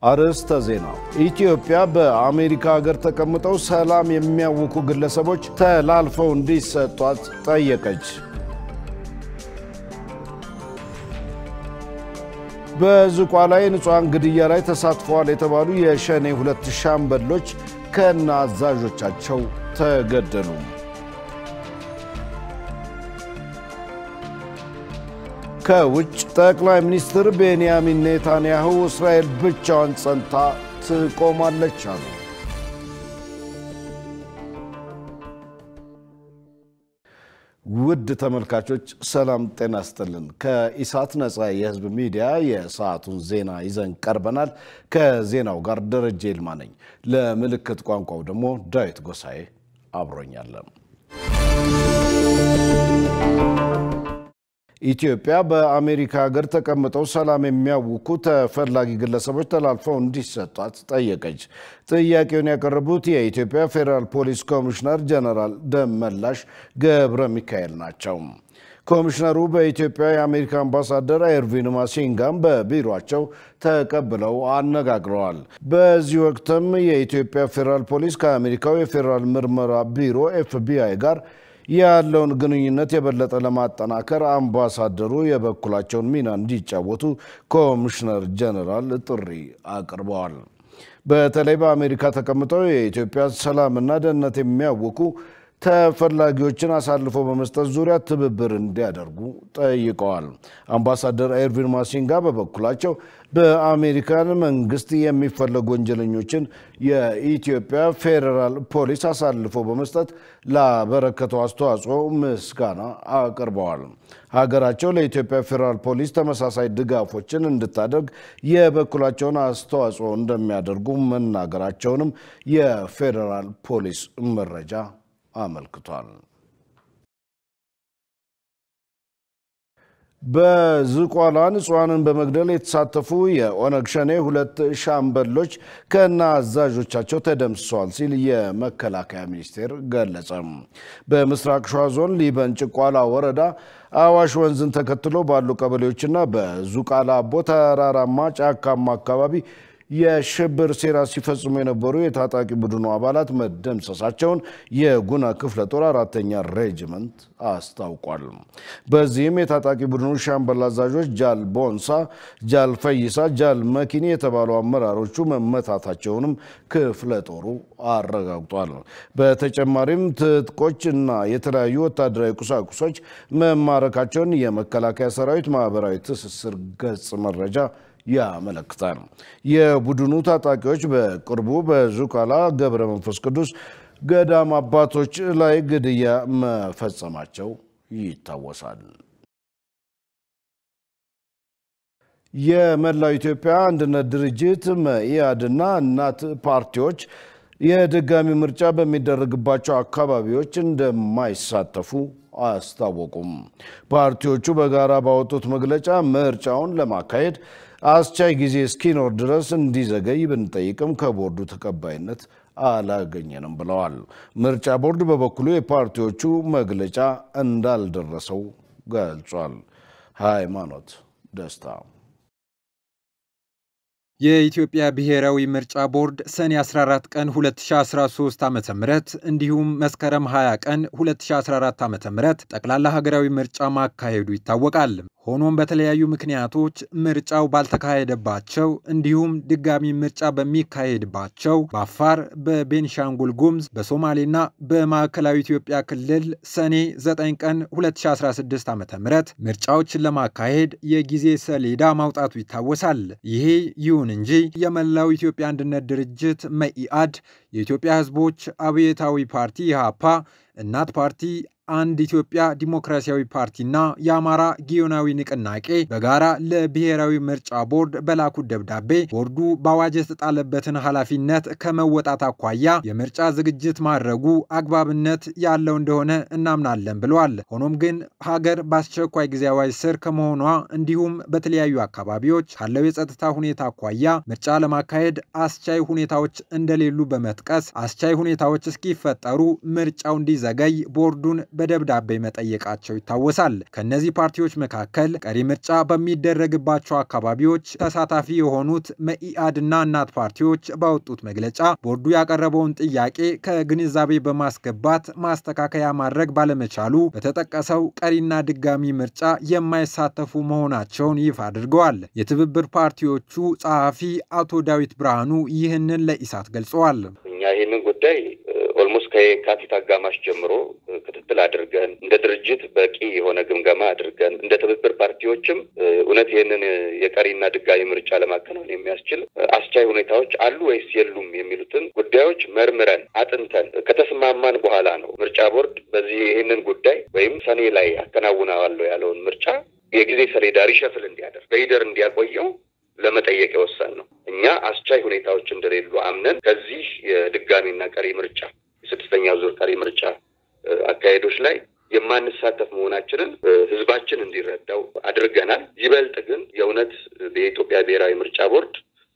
አርዕስተ ዜና። ኢትዮጵያ በአሜሪካ ሀገር ተቀምጠው ሰላም የሚያውኩ ግለሰቦች ተላልፈው እንዲሰጧት ጠየቀች። በዝቋላ የንጹሐን ግድያ ላይ ተሳትፈዋል የተባሉ የሸኔ ሁለት ሻምበሎች ከነ አዛዦቻቸው ተገደሉ። ከውጭ ጠቅላይ ሚኒስትር ቤንያሚን ኔታንያሁ እስራኤል ብቻዋን ጸንታ ትቆማለች አሉ። ውድ ተመልካቾች ሰላም ጤና ስጥልን። ከኢሳት ነፃ የህዝብ ሚዲያ የሰዓቱን ዜና ይዘን ቀርበናል። ከዜናው ጋር ደረጀ ይልማ ነኝ። ለምልክት ቋንቋው ደግሞ ዳዊት ጎሳኤ አብሮኛለን። ኢትዮጵያ በአሜሪካ ሀገር ተቀምጠው ሰላም የሚያውኩ ተፈላጊ ግለሰቦች ተላልፈው እንዲሰጧት ጠየቀች። ጥያቄውን ያቀረቡት የኢትዮጵያ ፌዴራል ፖሊስ ኮሚሽነር ጀነራል ደመላሽ ገብረ ሚካኤል ናቸው። ኮሚሽነሩ በኢትዮጵያ የአሜሪካ አምባሳደር ኤርቪን ማሲንጋም በቢሮቸው ተቀብለው አነጋግረዋል። በዚህ ወቅትም የኢትዮጵያ ፌዴራል ፖሊስ ከአሜሪካው የፌዴራል ምርመራ ቢሮ ኤፍቢአይ ጋር ያለውን ግንኙነት የበለጠ ለማጠናከር አምባሳደሩ የበኩላቸውን ሚና እንዲጫወቱ ኮሚሽነር ጀነራል ጥሪ አቅርበዋል። በተለይ በአሜሪካ ተቀምጠው የኢትዮጵያ ሰላምና ደህንነት የሚያውኩ ተፈላጊዎችን አሳልፎ በመስጠት ዙሪያ ትብብር እንዲያደርጉ ጠይቀዋል። አምባሳደር ኤርቪን ማሲንጋ በበኩላቸው በአሜሪካን መንግስት የሚፈለጉ ወንጀለኞችን የኢትዮጵያ ፌዴራል ፖሊስ አሳልፎ በመስጠት ላበረከተው አስተዋጽኦ ምስጋና አቅርበዋል። ሀገራቸው ለኢትዮጵያ ፌዴራል ፖሊስ ተመሳሳይ ድጋፎችን እንድታደርግ የበኩላቸውን አስተዋጽኦ እንደሚያደርጉ መናገራቸውንም የፌዴራል ፖሊስ መረጃ አመልክቷል። በዝቋላ ንጹሐንን በመግደል የተሳተፉ የኦነግ ሸኔ ሁለት ሻምበሎች ከነ አዛዦቻቸው ተደምስሰዋል ሲል የመከላከያ ሚኒስቴር ገለጸ። በምስራቅ ሸዋ ዞን ሊበን ጭቋላ ወረዳ አዋሽ ወንዝን ተከትሎ ባሉ ቀበሌዎችና በዙቃላ አቦ ተራራማ ጫካማ አካባቢ የሽብር ሴራ ሲፈጽሙ የነበሩ የታጣቂ ቡድኑ አባላት መደምሰሳቸውን የጉና ክፍለ ጦር አራተኛ ሬጅመንት አስታውቋል። በዚህም የታጣቂ ቡድኑ ሻምበል አዛዦች ጃል ቦንሳ፣ ጃል ፈይሳ፣ ጃል መኪኒ የተባሉ አመራሮቹ መመታታቸውንም ክፍለ ጦሩ አረጋግጧል። በተጨማሪም ትጥቆች እና የተለያዩ ወታደራዊ ቁሳቁሶች መማረካቸውን የመከላከያ ሰራዊት ማህበራዊ ትስስር ገጽ መረጃ ያመለክታል። የቡድኑ ታጣቂዎች በቅርቡ በዙቃላ ገብረ መንፈስ ቅዱስ ገዳም አባቶች ላይ ግድያ መፈጸማቸው ይታወሳል። የመላው ኢትዮጵያ አንድነት ድርጅት መኢአድና እናት ፓርቲዎች የድጋሚ ምርጫ በሚደረግባቸው አካባቢዎች እንደማይሳተፉ አስታወቁም። ፓርቲዎቹ በጋራ ባወጡት መግለጫ ምርጫውን ለማካሄድ አስቻይ ጊዜ እስኪኖር ድረስ እንዲዘገይ ብንጠይቅም ከቦርዱ ተቀባይነት አላገኘንም ብለዋል። ምርጫ ቦርድ በበኩሉ የፓርቲዎቹ መግለጫ እንዳልደረሰው ገልጿል። ሃይማኖት ደስታ የኢትዮጵያ ብሔራዊ ምርጫ ቦርድ ሰኔ 14 ቀን 2013 ዓ ም እንዲሁም መስከረም 20 ቀን 2014 ዓ ም ጠቅላላ ሀገራዊ ምርጫ ማካሄዱ ይታወቃል። ሆኖም በተለያዩ ምክንያቶች ምርጫው ባልተካሄደባቸው እንዲሁም ድጋሚ ምርጫ በሚካሄድባቸው በአፋር፣ በቤንሻንጉል ጉሙዝ፣ በሶማሌና በማዕከላዊ ኢትዮጵያ ክልል ሰኔ 9 ቀን 2016 ዓ ም ምርጫዎችን ለማካሄድ የጊዜ ሰሌዳ ማውጣቱ ይታወሳል። ይሄ ይሁን እንጂ የመላው ኢትዮጵያ አንድነት ድርጅት መኢአድ፣ የኢትዮጵያ ሕዝቦች አብዮታዊ ፓርቲ ኢህአፓ፣ እናት ፓርቲ አንድ ኢትዮጵያ ዲሞክራሲያዊ ፓርቲና የአማራ ጊዮናዊ ንቅናቄ በጋራ ለብሔራዊ ምርጫ ቦርድ በላኩት ደብዳቤ ቦርዱ በአዋጅ የተጣለበትን ኃላፊነት ከመወጣት አኳያ የምርጫ ዝግጅት ማድረጉ አግባብነት ያለው እንደሆነ እናምናለን ብለዋል። ሆኖም ግን ሀገር በአስቸኳይ ጊዜ አዋጅ ስር ከመሆኗ እንዲሁም በተለያዩ አካባቢዎች ካለው የጸጥታ ሁኔታ አኳያ ምርጫ ለማካሄድ አስቻይ ሁኔታዎች እንደሌሉ በመጥቀስ አስቻይ ሁኔታዎች እስኪፈጠሩ ምርጫው እንዲዘገይ ቦርዱን በደብዳቤ መጠየቃቸው ይታወሳል። ከእነዚህ ፓርቲዎች መካከል ቀሪ ምርጫ በሚደረግባቸው አካባቢዎች ተሳታፊ የሆኑት መኢአድና እናት ፓርቲዎች ባወጡት መግለጫ ቦርዱ ያቀረበውን ጥያቄ ከግንዛቤ በማስገባት ማስተካከያ ማድረግ ባለመቻሉ በተጠቀሰው ቀሪና ድጋሚ ምርጫ የማይሳተፉ መሆናቸውን ይፋ አድርገዋል። የትብብር ፓርቲዎቹ ጸሐፊ አቶ ዳዊት ብርሃኑ ይህንን ለኢሳት ገልጸዋል። እኛ ይህንን ጉዳይ ኦልሞስት ከየካቲት አጋማሽ ጀምሮ ክትትል አድርገን እንደ ድርጅት በቂ የሆነ ግምገማ አድርገን እንደ ትብብር ፓርቲዎችም እውነት ይህንን የቀሪና ድጋሚ ምርጫ ለማከናወን የሚያስችል አስቻይ ሁኔታዎች አሉ ወይስ የሉም የሚሉትን ጉዳዮች መርምረን አጥንተን ከተስማማን በኋላ ነው ምርጫ ቦርድ በዚህ ይህንን ጉዳይ ወይም ሰኔ ላይ አከናውነዋለሁ ያለውን ምርጫ የጊዜ ሰሌዳ ሪሸፍል እንዲያደርግ በሂደር እንዲያቆየው ለመጠየቅ የወሰን ነው። እኛ አስቻይ ሁኔታዎች እንደሌሉ አምነን ከዚህ የድጋሚና ቀሪ ምርጫ የስድስተኛው ዙር ቀሪ ምርጫ አካሄዶች ላይ የማንሳተፍ መሆናችንን ሕዝባችን እንዲረዳው አድርገናል። ይበልጥ ግን የእውነት የኢትዮጵያ ብሔራዊ ምርጫ ቦርድ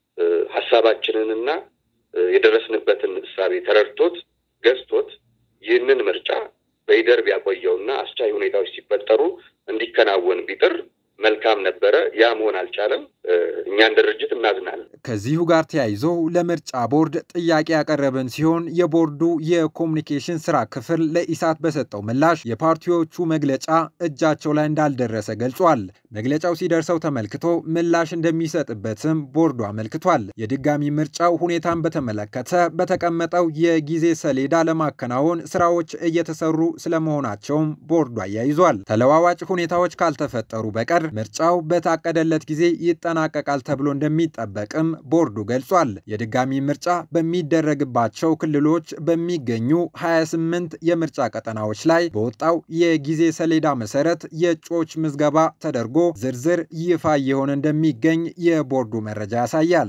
ሀሳባችንንና የደረስንበትን እሳቤ ተረድቶት ገዝቶት ይህንን ምርጫ በሂደር ቢያቆየውና አስቻይ ሁኔታዎች ሲፈጠሩ እንዲከናወን ቢጥር መልካም ነበረ። ያ መሆን አልቻለም። እኛ እንደ ድርጅት እናዝናለን። ከዚሁ ጋር ተያይዞ ለምርጫ ቦርድ ጥያቄ ያቀረብን ሲሆን የቦርዱ የኮሚኒኬሽን ስራ ክፍል ለኢሳት በሰጠው ምላሽ የፓርቲዎቹ መግለጫ እጃቸው ላይ እንዳልደረሰ ገልጿል። መግለጫው ሲደርሰው ተመልክቶ ምላሽ እንደሚሰጥበትም ቦርዱ አመልክቷል። የድጋሚ ምርጫው ሁኔታን በተመለከተ በተቀመጠው የጊዜ ሰሌዳ ለማከናወን ስራዎች እየተሰሩ ስለመሆናቸውም ቦርዱ አያይዟል። ተለዋዋጭ ሁኔታዎች ካልተፈጠሩ በቀር ምርጫው በታቀደለት ጊዜ ይጠናቀቃል ተብሎ እንደሚጠበቅም ቦርዱ ገልጿል። የድጋሚ ምርጫ በሚደረግባቸው ክልሎች በሚገኙ 28 የምርጫ ቀጠናዎች ላይ በወጣው የጊዜ ሰሌዳ መሰረት የእጩዎች ምዝገባ ተደርጎ ዝርዝር ይፋ እየሆነ እንደሚገኝ የቦርዱ መረጃ ያሳያል።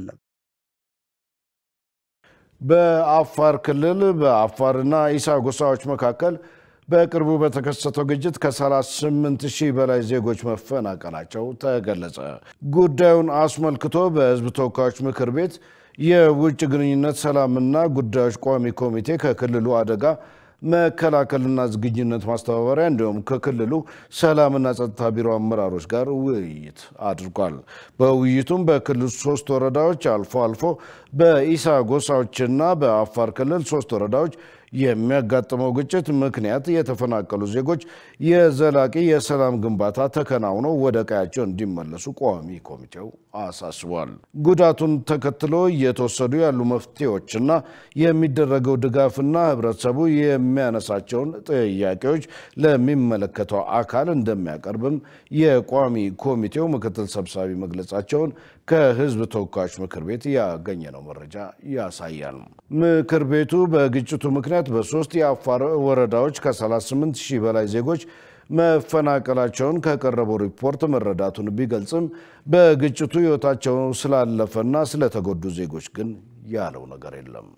በአፋር ክልል በአፋርና ኢሳ ጎሳዎች መካከል በቅርቡ በተከሰተው ግጭት ከ38 ሺህ በላይ ዜጎች መፈናቀላቸው ተገለጸ። ጉዳዩን አስመልክቶ በሕዝብ ተወካዮች ምክር ቤት የውጭ ግንኙነት ሰላምና ጉዳዮች ቋሚ ኮሚቴ ከክልሉ አደጋ መከላከልና ዝግጁነት ማስተባበሪያ እንዲሁም ከክልሉ ሰላምና ጸጥታ ቢሮ አመራሮች ጋር ውይይት አድርጓል። በውይይቱም በክልሉ ሶስት ወረዳዎች አልፎ አልፎ በኢሳ ጎሳዎችና በአፋር ክልል ሶስት ወረዳዎች የሚያጋጥመው ግጭት ምክንያት የተፈናቀሉ ዜጎች የዘላቂ የሰላም ግንባታ ተከናውነው ወደ ቀያቸው እንዲመለሱ ቋሚ ኮሚቴው አሳስቧል። ጉዳቱን ተከትሎ እየተወሰዱ ያሉ መፍትሄዎችና የሚደረገው ድጋፍና ህብረተሰቡ የሚያነሳቸውን ጥያቄዎች ለሚመለከተው አካል እንደሚያቀርብም የቋሚ ኮሚቴው ምክትል ሰብሳቢ መግለጻቸውን ከህዝብ ተወካዮች ምክር ቤት ያገኘነው መረጃ ያሳያል። ምክር ቤቱ በግጭቱ ምክንያት በሶስት የአፋር ወረዳዎች ከ38 ሺህ በላይ ዜጎች መፈናቀላቸውን ከቀረበው ሪፖርት መረዳቱን ቢገልጽም በግጭቱ ህይወታቸው ስላለፈና ስለተጎዱ ዜጎች ግን ያለው ነገር የለም።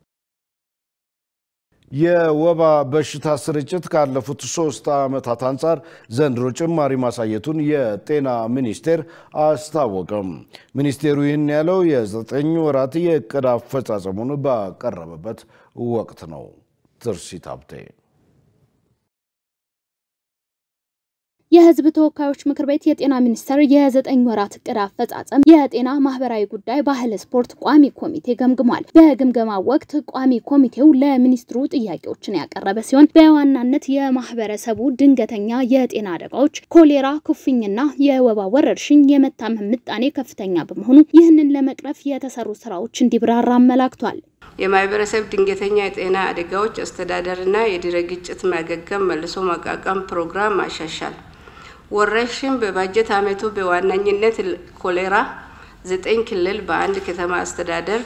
የወባ በሽታ ስርጭት ካለፉት ሶስት ዓመታት አንጻር ዘንድሮ ጭማሪ ማሳየቱን የጤና ሚኒስቴር አስታወቀም። ሚኒስቴሩ ይህን ያለው የዘጠኝ ወራት የእቅድ አፈጻጸሙን ባቀረበበት ወቅት ነው። ትርሲት ሀብቴ የህዝብ ተወካዮች ምክር ቤት የጤና ሚኒስቴር የዘጠኝ ወራት እቅድ አፈጻጸም የጤና ማህበራዊ ጉዳይ፣ ባህል፣ ስፖርት ቋሚ ኮሚቴ ገምግሟል። በግምገማው ወቅት ቋሚ ኮሚቴው ለሚኒስትሩ ጥያቄዎችን ያቀረበ ሲሆን በዋናነት የማህበረሰቡ ድንገተኛ የጤና አደጋዎች፣ ኮሌራ፣ ኩፍኝና የወባ ወረርሽኝ የመታመም ምጣኔ ከፍተኛ በመሆኑ ይህንን ለመቅረፍ የተሰሩ ስራዎች እንዲብራራ አመላክቷል። የማህበረሰብ ድንገተኛ የጤና አደጋዎች አስተዳደርና የድህረ ግጭት ማገገም መልሶ ማቋቋም ፕሮግራም ማሻሻል ወረርሽኝ በባጀት ዓመቱ በዋነኝነት ኮሌራ ዘጠኝ ክልል በአንድ ከተማ አስተዳደር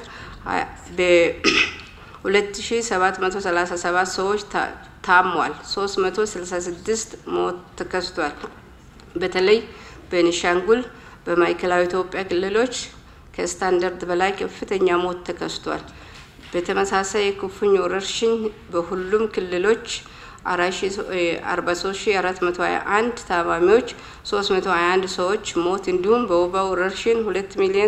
በ2737 ሰዎች ታሟል። 366 ሞት ተከስቷል። በተለይ በቤኒሻንጉል በማዕከላዊ ኢትዮጵያ ክልሎች ከስታንዳርድ በላይ ከፍተኛ ሞት ተከስቷል። በተመሳሳይ የኩፍኝ ወረርሽኝ በሁሉም ክልሎች 43421 ታማሚዎች 321 ሰዎች ሞት እንዲሁም በወባ ወረርሽኝ 2 ሚሊዮን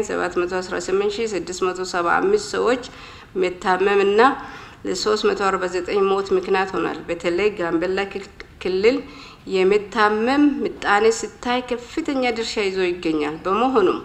718675 ሰዎች መታመም እና ለ349 ሞት ምክንያት ሆኗል። በተለይ ጋምቤላ ክልል የመታመም ምጣኔ ሲታይ ከፍተኛ ድርሻ ይዞ ይገኛል። በመሆኑም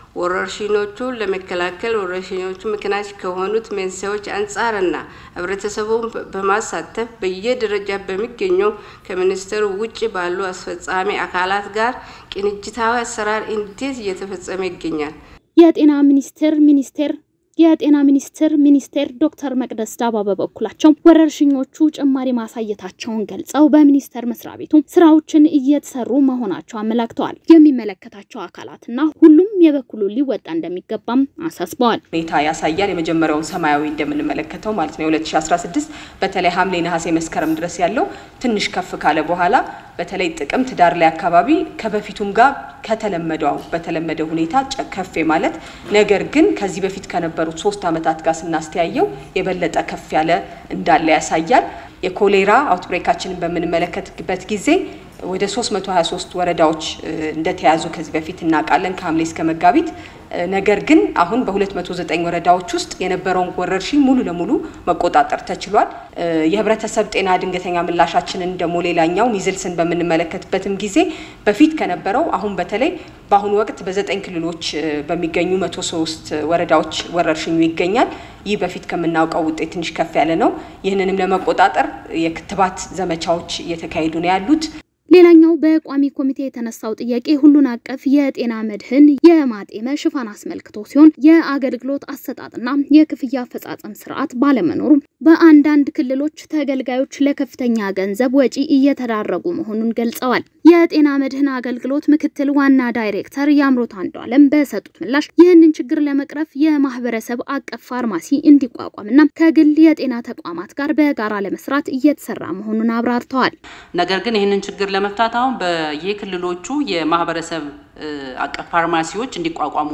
ወረርሽኞቹን ለመከላከል ወረርሽኞቹ ምክንያት ከሆኑት መንስኤዎች አንጻርና ህብረተሰቡን በማሳተፍ በየደረጃ በሚገኘው ከሚኒስቴሩ ውጭ ባሉ አስፈጻሚ አካላት ጋር ቅንጅታዊ አሰራር እንዴት እየተፈጸመ ይገኛል? የጤና ሚኒስቴር ሚኒስቴር የጤና ሚኒስቴር ሚኒስቴር ዶክተር መቅደስ ዳባ በበኩላቸው ወረርሽኞቹ ጭማሪ ማሳየታቸውን ገልጸው በሚኒስቴር መስሪያ ቤቱ ስራዎችን እየተሰሩ መሆናቸው አመላክተዋል። የሚመለከታቸው አካላትና ሁሉም የበኩሉ ሊወጣ እንደሚገባም አሳስበዋል። ሁኔታ ያሳያል። የመጀመሪያውን ሰማያዊ እንደምንመለከተው ማለት ነው የ2016 በተለይ ሐምሌ፣ ነሐሴ፣ መስከረም ድረስ ያለው ትንሽ ከፍ ካለ በኋላ በተለይ ጥቅምት ዳር ላይ አካባቢ ከበፊቱም ጋር ከተለመደው በተለመደ ሁኔታ ከፍ ማለት ነገር ግን ከዚህ በፊት ከነበሩት ሶስት ዓመታት ጋር ስናስተያየው የበለጠ ከፍ ያለ እንዳለ ያሳያል። የኮሌራ አውትብሬካችንን በምንመለከትበት ጊዜ ወደ 323 ወረዳዎች እንደተያዙ ከዚህ በፊት እናውቃለን ከሐምሌ እስከ መጋቢት። ነገር ግን አሁን በ209 ወረዳዎች ውስጥ የነበረውን ወረርሽኝ ሙሉ ለሙሉ መቆጣጠር ተችሏል። የህብረተሰብ ጤና ድንገተኛ ምላሻችንን ደግሞ ሌላኛው ሚዝልስን በምንመለከትበትም ጊዜ በፊት ከነበረው አሁን በተለይ በአሁኑ ወቅት በዘጠኝ ክልሎች በሚገኙ 103 ወረዳዎች ወረርሽኙ ይገኛል። ይህ በፊት ከምናውቀው ውጤት ትንሽ ከፍ ያለ ነው። ይህንንም ለመቆጣጠር የክትባት ዘመቻዎች እየተካሄዱ ነው ያሉት። ሌላኛው በቋሚ ኮሚቴ የተነሳው ጥያቄ ሁሉን አቀፍ የጤና መድህን የማጤመ ሽፋን አስመልክቶ ሲሆን የአገልግሎት አሰጣጥና የክፍያ አፈጻጸም ስርዓት ባለመኖሩ በአንዳንድ ክልሎች ተገልጋዮች ለከፍተኛ ገንዘብ ወጪ እየተዳረጉ መሆኑን ገልጸዋል። የጤና መድህን አገልግሎት ምክትል ዋና ዳይሬክተር የአምሮት አንዱ አለም በሰጡት ምላሽ ይህንን ችግር ለመቅረፍ የማህበረሰብ አቀፍ ፋርማሲ እንዲቋቋምና ከግል የጤና ተቋማት ጋር በጋራ ለመስራት እየተሰራ መሆኑን አብራርተዋል። ነገር ግን ይህንን ችግር ለመፍታት አሁን በየክልሎቹ የማህበረሰብ አቀፍ ፋርማሲዎች እንዲቋቋሙ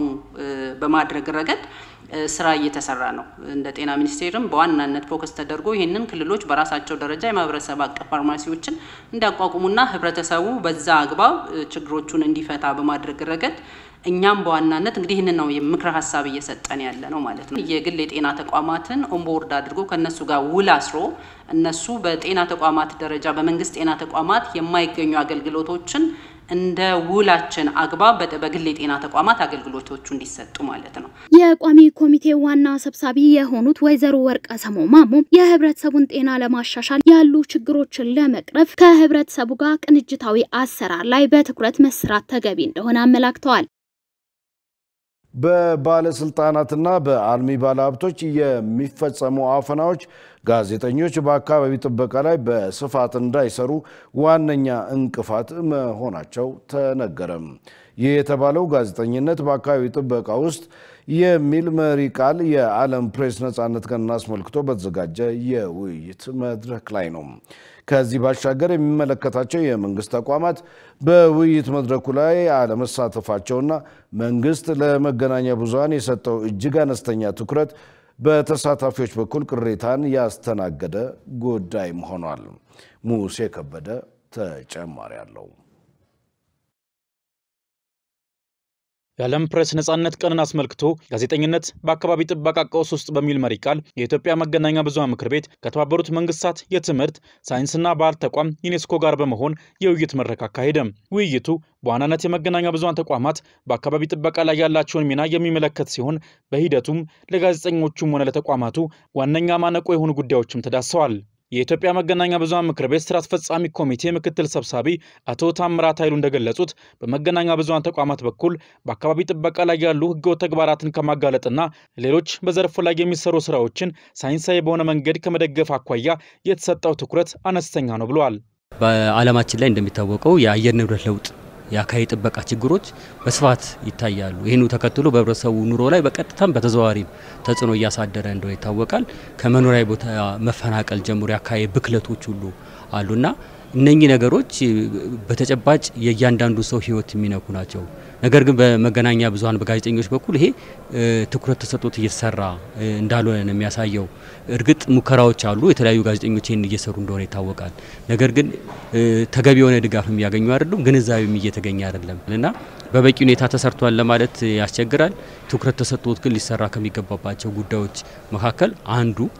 በማድረግ ረገድ ስራ እየተሰራ ነው። እንደ ጤና ሚኒስቴርም በዋናነት ፎከስ ተደርጎ ይህንን ክልሎች በራሳቸው ደረጃ የማህበረሰብ አቀፍ ፋርማሲዎችን እንዲያቋቁሙና ህብረተሰቡ በዛ አግባብ ችግሮቹን እንዲፈታ በማድረግ ረገድ እኛም በዋናነት እንግዲህ ይህንን ነው የምክረ ሀሳብ እየሰጠን ያለ ነው ማለት ነው። የግል የጤና ተቋማትን ኦንቦርድ አድርጎ ከእነሱ ጋር ውል አስሮ እነሱ በጤና ተቋማት ደረጃ በመንግስት ጤና ተቋማት የማይገኙ አገልግሎቶችን እንደ ውላችን አግባብ በግል የጤና ተቋማት አገልግሎቶቹ እንዲሰጡ ማለት ነው። የቋሚ ኮሚቴ ዋና ሰብሳቢ የሆኑት ወይዘሮ ወርቀ ሰሞ ማሞ የህብረተሰቡን ጤና ለማሻሻል ያሉ ችግሮችን ለመቅረፍ ከህብረተሰቡ ጋር ቅንጅታዊ አሰራር ላይ በትኩረት መስራት ተገቢ እንደሆነ አመላክተዋል። በባለስልጣናትና በአልሚ ባለሀብቶች የሚፈጸሙ አፈናዎች ጋዜጠኞች በአካባቢ ጥበቃ ላይ በስፋት እንዳይሰሩ ዋነኛ እንቅፋት መሆናቸው ተነገረም። ይህ የተባለው ጋዜጠኝነት በአካባቢ ጥበቃ ውስጥ የሚል መሪ ቃል የዓለም ፕሬስ ነፃነት ቀንን አስመልክቶ በተዘጋጀ የውይይት መድረክ ላይ ነው። ከዚህ ባሻገር የሚመለከታቸው የመንግስት ተቋማት በውይይት መድረኩ ላይ አለመሳተፋቸውና መንግስት ለመገናኛ ብዙሃን የሰጠው እጅግ አነስተኛ ትኩረት በተሳታፊዎች በኩል ቅሬታን ያስተናገደ ጉዳይም ሆኗል። ሙሴ ከበደ ተጨማሪ አለው። የዓለም ፕሬስ ነጻነት ቀንን አስመልክቶ ጋዜጠኝነት በአካባቢ ጥበቃ ቀውስ ውስጥ በሚል መሪ ቃል የኢትዮጵያ መገናኛ ብዙሃን ምክር ቤት ከተባበሩት መንግስታት የትምህርት ሳይንስና ባህል ተቋም ዩኔስኮ ጋር በመሆን የውይይት መድረክ አካሄደ። ውይይቱ በዋናነት የመገናኛ ብዙሃን ተቋማት በአካባቢ ጥበቃ ላይ ያላቸውን ሚና የሚመለከት ሲሆን በሂደቱም ለጋዜጠኞቹም ሆነ ለተቋማቱ ዋነኛ ማነቆ የሆኑ ጉዳዮችም ተዳሰዋል። የኢትዮጵያ መገናኛ ብዙሃን ምክር ቤት ስራ አስፈጻሚ ኮሚቴ ምክትል ሰብሳቢ አቶ ታምራት ኃይሉ እንደገለጹት በመገናኛ ብዙሃን ተቋማት በኩል በአካባቢ ጥበቃ ላይ ያሉ ህገወጥ ተግባራትን ከማጋለጥና ሌሎች በዘርፉ ላይ የሚሰሩ ስራዎችን ሳይንሳዊ በሆነ መንገድ ከመደገፍ አኳያ የተሰጠው ትኩረት አነስተኛ ነው ብለዋል። በዓለማችን ላይ እንደሚታወቀው የአየር ንብረት ለውጥ የአካባቢ ጥበቃ ችግሮች በስፋት ይታያሉ። ይህኑ ተከትሎ በህብረተሰቡ ኑሮ ላይ በቀጥታም በተዘዋዋሪም ተጽዕኖ እያሳደረ እንደሆነ ይታወቃል። ከመኖሪያ ቦታ መፈናቀል ጀምሮ የአካባቢ ብክለቶች ሁሉ አሉና እነኚህ ነገሮች በተጨባጭ የእያንዳንዱ ሰው ህይወት የሚነኩ ናቸው። ነገር ግን በመገናኛ ብዙሃን በጋዜጠኞች በኩል ይሄ ትኩረት ተሰጥቶት እየተሰራ እንዳልሆነ ነው የሚያሳየው። እርግጥ ሙከራዎች አሉ፣ የተለያዩ ጋዜጠኞች ይህን እየሰሩ እንደሆነ ይታወቃል። ነገር ግን ተገቢ የሆነ ድጋፍ የሚያገኙ አይደሉም፣ ግንዛቤም እየተገኘ አይደለም እና በበቂ ሁኔታ ተሰርቷል ለማለት ያስቸግራል። ትኩረት ተሰጥቶት ግን ሊሰራ ከሚገባባቸው ጉዳዮች መካከል አንዱ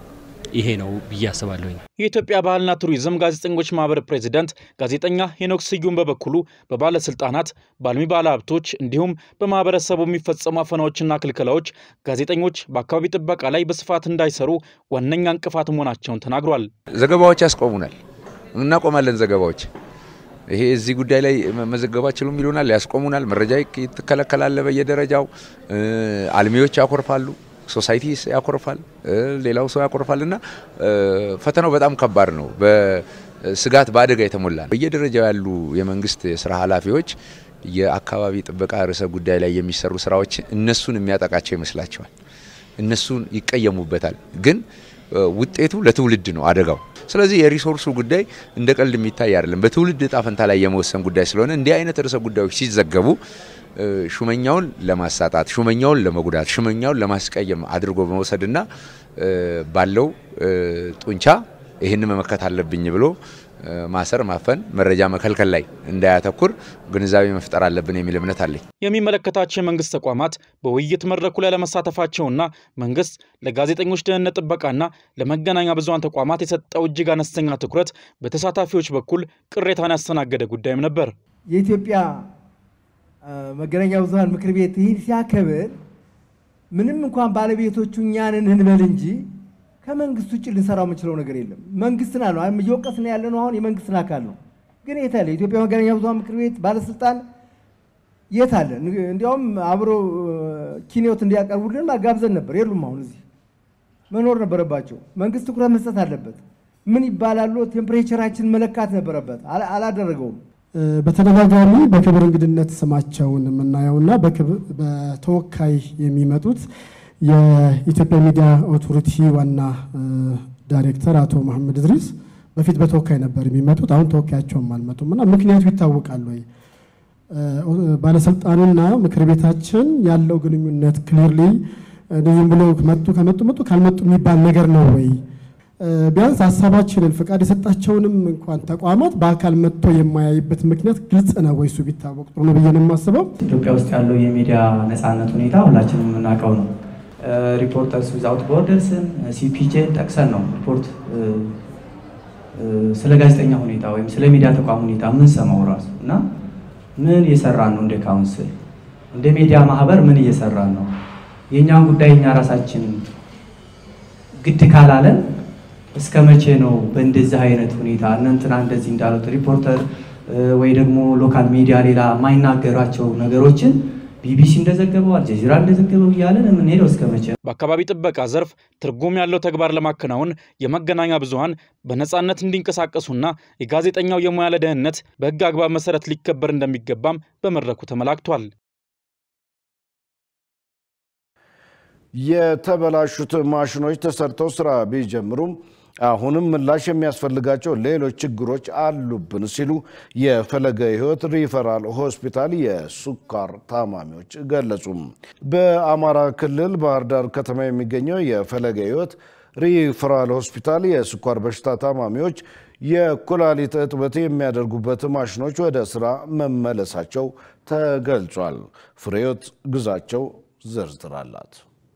ይሄ ነው ብዬ አስባለሁ። የኢትዮጵያ ባህልና ቱሪዝም ጋዜጠኞች ማህበር ፕሬዚዳንት ጋዜጠኛ ሄኖክ ስዩም በበኩሉ በባለስልጣናት፣ በአልሚ ባለሀብቶች እንዲሁም በማህበረሰቡ የሚፈጸሙ አፈናዎችና ክልከላዎች ጋዜጠኞች በአካባቢ ጥበቃ ላይ በስፋት እንዳይሰሩ ዋነኛ እንቅፋት መሆናቸውን ተናግሯል። ዘገባዎች ያስቆሙናል፣ እናቆማለን ዘገባዎች ይሄ እዚህ ጉዳይ ላይ መዘገብ አትችሉም ይሉናል፣ ያስቆሙናል። መረጃ ትከለከላለ በየደረጃው አልሚዎች ያኮርፋሉ፣ ሶሳይቲ ያኮርፋል፣ ሌላው ሰው ያኮርፋል እና ፈተናው በጣም ከባድ ነው። በስጋት በአደጋ የተሞላ ነው። በየደረጃው ያሉ የመንግስት የስራ ኃላፊዎች የአካባቢ ጥበቃ ርዕሰ ጉዳይ ላይ የሚሰሩ ስራዎች እነሱን የሚያጠቃቸው ይመስላቸዋል። እነሱን ይቀየሙበታል ግን ውጤቱ ለትውልድ ነው አደጋው። ስለዚህ የሪሶርሱ ጉዳይ እንደ ቀልድ የሚታይ አይደለም። በትውልድ እጣ ፈንታ ላይ የመወሰን ጉዳይ ስለሆነ እንዲህ አይነት ርዕሰ ጉዳዮች ሲዘገቡ ሹመኛውን ለማሳጣት፣ ሹመኛውን ለመጉዳት፣ ሹመኛውን ለማስቀየም አድርጎ በመውሰድና ባለው ጡንቻ ይህን መመከት አለብኝ ብሎ ማሰር፣ ማፈን፣ መረጃ መከልከል ላይ እንዳያተኩር ግንዛቤ መፍጠር አለብን የሚል እምነት አለኝ። የሚመለከታቸው የመንግስት ተቋማት በውይይት መድረኩ ላይ ለመሳተፋቸውና መንግስት ለጋዜጠኞች ደህንነት ጥበቃና ለመገናኛ ብዙኃን ተቋማት የሰጠው እጅግ አነስተኛ ትኩረት በተሳታፊዎች በኩል ቅሬታን ያስተናገደ ጉዳይም ነበር። የኢትዮጵያ መገናኛ ብዙኃን ምክር ቤት ይህን ሲያከብር ምንም እንኳን ባለቤቶቹ እኛንን እንበል እንጂ ከመንግስት ውጭ ልንሰራው የምንችለው ነገር የለም። መንግስትን አለ እየወቀስን ያለ ነው። አሁን የመንግስትን አካል ነው። ግን የት አለ የኢትዮጵያ መገናኛ ብዙኃን ምክር ቤት ባለስልጣን የት አለ? እንዲያውም አብሮ ኪኔዎት እንዲያቀርቡልን ጋብዘን ነበር። የሉም። አሁን እዚህ መኖር ነበረባቸው። መንግስት ትኩረት መስጠት አለበት። ምን ይባላሉ? ቴምፕሬቸራችን መለካት ነበረበት። አላደረገውም። በተደጋጋሚ በክብር እንግድነት ስማቸውን የምናየውና በተወካይ የሚመጡት የኢትዮጵያ ሚዲያ ኦቶሪቲ ዋና ዳይሬክተር አቶ መሐመድ እድሪስ በፊት በተወካይ ነበር የሚመጡት። አሁን ተወካያቸውም አልመጡም እና ምክንያቱ ይታወቃል ወይ? ባለስልጣኑና ምክር ቤታችን ያለው ግንኙነት ክሊርሊ ዝም ብሎ መጡ ከመጡ መጡ ካልመጡ የሚባል ነገር ነው ወይ? ቢያንስ ሀሳባችንን ፍቃድ የሰጣቸውንም እንኳን ተቋማት በአካል መጥቶ የማያይበት ምክንያት ግልጽ ነው ወይ? እሱ ቢታወቅ ጥሩ ነው ብዬ ነው የማስበው። ኢትዮጵያ ውስጥ ያለው የሚዲያ ነፃነት ሁኔታ ሁላችንም የምናውቀው ነው። ሪፖርተርስ ዊዛውት ቦርደርስን ሲፒጄን ጠቅሰን ነው ሪፖርት ስለ ጋዜጠኛ ሁኔታ ወይም ስለ ሚዲያ ተቋም ሁኔታ የምንሰማው ራሱ እና ምን እየሰራን ነው? እንደ ካውንስል እንደ ሚዲያ ማህበር ምን እየሰራን ነው? የእኛን ጉዳይ እኛ ራሳችን ግድ ካላለን እስከ መቼ ነው በእንደዚህ አይነት ሁኔታ እነንትና እንደዚህ እንዳሉት ሪፖርተር ወይ ደግሞ ሎካል ሚዲያ ሌላ የማይናገራቸው ነገሮችን ቢቢሲ እንደዘገበው አልጀዚራ እንደዘገበው እያለን የምንሄደው እስከ መቼ ነው? በአካባቢ ጥበቃ ዘርፍ ትርጉም ያለው ተግባር ለማከናወን የመገናኛ ብዙኃን በነፃነት እንዲንቀሳቀሱና የጋዜጠኛው የሙያ ለደህንነት በሕግ አግባብ መሰረት ሊከበር እንደሚገባም በመድረኩ ተመላክቷል። የተበላሹት ማሽኖች ተሰርተው ስራ ቢጀምሩም አሁንም ምላሽ የሚያስፈልጋቸው ሌሎች ችግሮች አሉብን ሲሉ የፈለገ ሕይወት ሪፈራል ሆስፒታል የሱካር ታማሚዎች ገለጹ። በአማራ ክልል ባህር ዳር ከተማ የሚገኘው የፈለገ ሕይወት ሪፈራል ሆስፒታል የስኳር በሽታ ታማሚዎች የኩላሊት እጥበት የሚያደርጉበት ማሽኖች ወደ ስራ መመለሳቸው ተገልጿል። ፍሬዮት ግዛቸው ዝርዝር አላት።